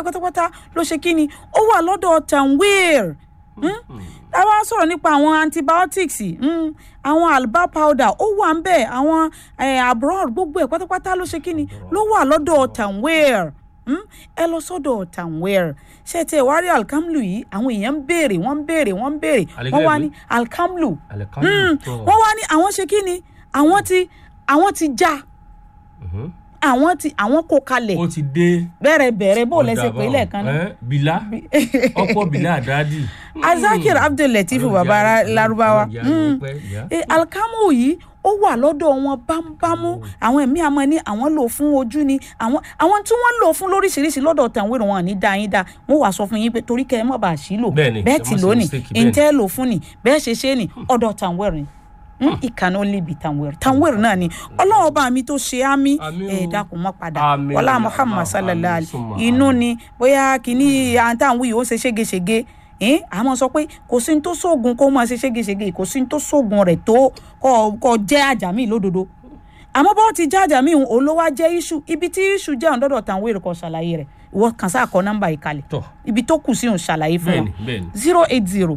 ẹ̀ pátápátá ló ṣe kí ni ó wà lọ́dọ̀ tanweer tá a bá sọ̀rọ̀ nípa àwọn antibiotics mm, àwọn alba powder ó wà ń bẹ̀ àwọn abroad gbogbo ẹ̀ pátápátá ló ṣe kí ni ló wà lọ́dọ̀ tanweer ẹ lọ sọ́dọ̀ tanweer ṣé tí ẹ wá rí alkamlu yìí àwọn èèyàn ń béèrè wọ́n ń béèrè wọ́n ń béèrè wọ́n wá ní alkamlu wọ́n wá ní àwọn ṣe kí ni àwọn ti àwọn ti já àwọn ti àwọn kó kalẹ̀ ó ti dé bẹ̀rẹ̀ bẹ̀rẹ̀ bó lẹ́sẹ̀ pé lẹ́ẹ̀kan náà. bìlá ọ̀pọ̀ bìlá àdáàdì. azakir abdullateef baba larubawa alkamu yìí ó wà lọ́dọ̀ wọn bámúbámú àwọn ẹ̀mí àmọ́ ní àwọn lò fún ojú ni àwọn àwọn tí wọ́n lò fún lóríṣiríṣi lọ́dọ̀ tàwọn èrò wọn ní dá yín dá wọ́n wàá sọ fún yín pé torí kẹ́ ẹ mọ̀ bá a sí lò bẹ́ẹ̀ tí lónìí ǹtẹ́ lò fún ni bẹ́ẹ̀ ṣe ṣe ni ọ̀dọ̀ tàwọn èrò ni it can only be tanwer tanwer náà ni ọlọ́run ọba mi tó ṣe àmì ẹ̀ dákun mọ́ padà ọlá muhammad sallallahu alayhi inú ni bóyá kìíní àtàwọn yìí ó ṣe ségesège àmọ́ sọ pé kò sí ní tó sóògùn kó máa ṣe ségesège kò sí ní tó sóògùn rẹ̀ tó kọ́ jẹ́ àjàmí lódodo àmọ́ bọ́ọ̀ ti jẹ́ àjàmí òun olówó jẹ́ iṣu ibi tí iṣu jẹ́ ọ̀dọ́dọ̀ tanwer kọ́ ṣàlàyé rẹ̀ ìwọ kàn sáà kọ nọ́mbà yìí kalẹ̀ ibi tó kù sí òun ṣàlàyé fún wọn zero eight zero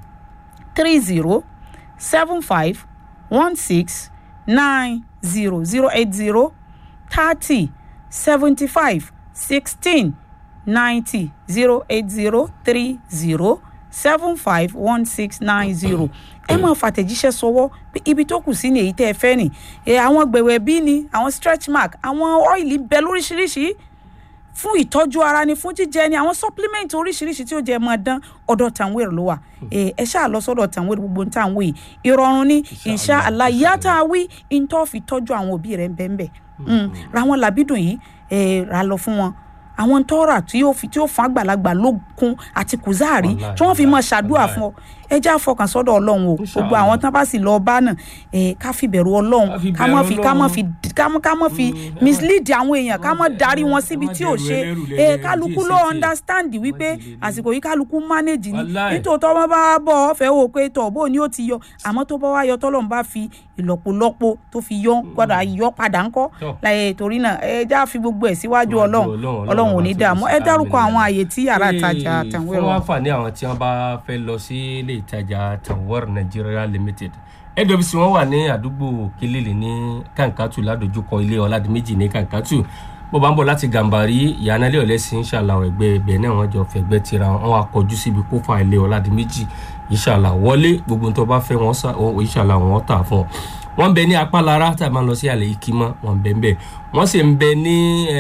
three zero seven five one six nine zero zero eight zero thirty seventy five sixteen ninety zero eight zero three zero seven five one six nine zero ẹ máa fàtẹ̀jíṣẹ́ sọwọ́ pé ibi tó kù sí ni èyí tẹ́ ẹ fẹ́ nì àwọn gbẹ̀wẹ̀ bí ni àwọn stretch mark àwọn ọ́ìlì bẹ lóríṣiríṣi fún ìtọ́jú ara ni fún jíjẹ ni àwọn supplement oríṣiríṣi tí ó jẹ máa dán ọ̀dọ̀ tàwéèrè ló wà ẹ ṣáà lọ sọ́dọ̀ tàwéèrè gbogbo ní tàwé yìí ìrọ̀rùn ni ìṣá àlàyé tá a wí ìtọ́ fi tọ́jú àwọn òbí rẹ̀ bẹ́ẹ̀ ra wọn làbídùn yìí ra lọ fún wọn àwọn tọ́ra tí yóò fi tí yóò fún àgbàlagbà lókun àti kùzáàrí tí wọ́n fi máa ṣàdúrà fún ọ ẹ já fọkàn sọ́dọ̀ ọlọ́run o gbogbo àwọn tán bá sì lọ bá náà ẹ ká fi bẹ̀rù ọlọ́run ká má fi ká má fi ká má fi mislead àwọn èèyàn ká má darí wọn síbi tí ò ṣe ẹ kálukú ló understand wípé àsìkò yìí kálukú manage ni nítòótọ́ wọn bá bọ̀ ọ́ fẹ́ wò pé tọ̀ bó ni ó ti yọ àmọ́ tó bá wá yọ tọ́lọ́run bá fi ìlọ́pọ̀lọpọ̀ tó fi yọ gbọ́dọ̀ yọ padà ńkọ́ láyé torí náà ẹ já fi gbogbo ẹ̀ síwájú ọlọ́run ọlọ́run ò ní dààmú ẹ dárúkọ àwọn àyè tí yàrá ìtajà àtàwọn ẹ̀rọ. fún àǹfààní àwọn tí wọ́n bá fẹ́ lọ sí ilé ìtajà tawar nigeria limited nwc wọn wà ní àdúgbò kílìlì ní kankatu ládojúkọ ilé ọládìméjì ní kankatu bó bá ń bọ̀ láti gàmbàrí ìyànálẹ̀ ọ̀lẹ́sìn ṣàlàwọ̀ ẹgbẹ́ ibẹ̀ náà wọ́n jọ fẹ̀gbẹ́ tira wọn wá kọjú síbi kófà ilé ọládìméjì ìṣàlà wọlé gbogbo tó bá fẹ́ wọn ìṣàlà wọn tà fún ọ wọ́n bẹ ní apálára tá a máa lọ sí àlè ikímọ́ wọ́n bẹ ń bẹ wọ́n sì ń bẹ ní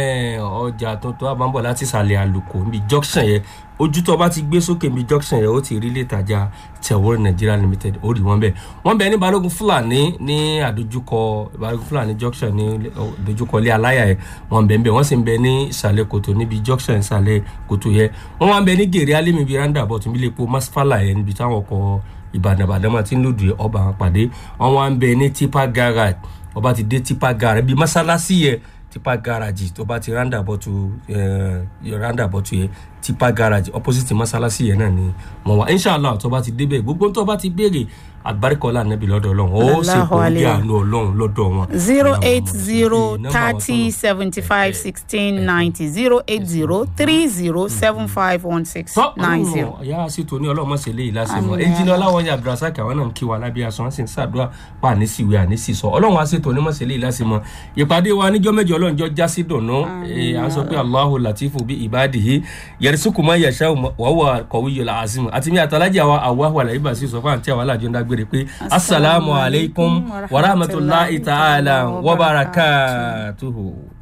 ọjà tuntun àbámbọ̀ láti sàlẹ̀ àlùkò níbi junction yẹn ojú tó bá ti gbé sókè níbi junction yẹn ó ti rí létajà tẹ̀wọ́rọ̀ nigeria limited ó rí wọ́n bẹ̀ wọ́n bẹ ní balógun fúlàní ní àdójúkọ balógun fúlàní junction ní àdójúkọ ilé aláyà yẹn wọ́n bẹ ń bẹ wọ́n sì ń bẹ ní ìsàlẹ̀ kòtò níbi junction ìsàlẹ̀ kòtò yẹn wọ́n wá ń bẹ ní gèrè alẹ́mi bíi roundabout níbi ilé epo masfala yẹn níbi táwọn ọkọ̀ ìbàdàn ìbàdàn máa ti ń lòdì ọba àwọn pàdé wọn wá ń bẹ ní tipa garage ọba ti dé tipa garage bíi mọ́sálásí yẹn tipa garage tó bá ti roundabout roundabout yẹn tipa garage opposite mọ́sálásí yẹn náà ni mo wà inshallah tó bá ti débẹ̀ gbogbo tó bá ti béèrè àgbáríkọlá nẹbi lọ́dọ̀ Ọlọ́run ó sì kò ní àánú Ọlọ́run lọ́dọ̀ wọn. zero eight zero thirty seventy five sixteen ninety zero eight zero three zero seven five one six nine zero. ìyá àṣetò ní ọlọ́mọ ṣe léyìí lásìmọ́ ẹnjìnì ọláwọ̀nyí abdulrasaq àwọn náà ń kí wa lábẹ́ aṣọ wọn sì ń ṣàdúrà pa àníṣìwé àníṣìṣọ ọlọ́run àṣetò ní mọ̀ ṣe léyìí lásìmọ́ ìpàdé wa níjọ́ mẹ́jọ ọlọ́run jọ já sí dùnú à ń sọ pé Allahu latifu bí ibadihi yarisuku ma yasha wàhùwà kọ̀wé yọlá azimu àti mi àtàlájà wa àwa wà láyé bá sí sọ fún àǹtí àwọn alájọ ń dágbére pé asalaamu alaykum wa rahmatulahi ta'ala wa barakatuhu.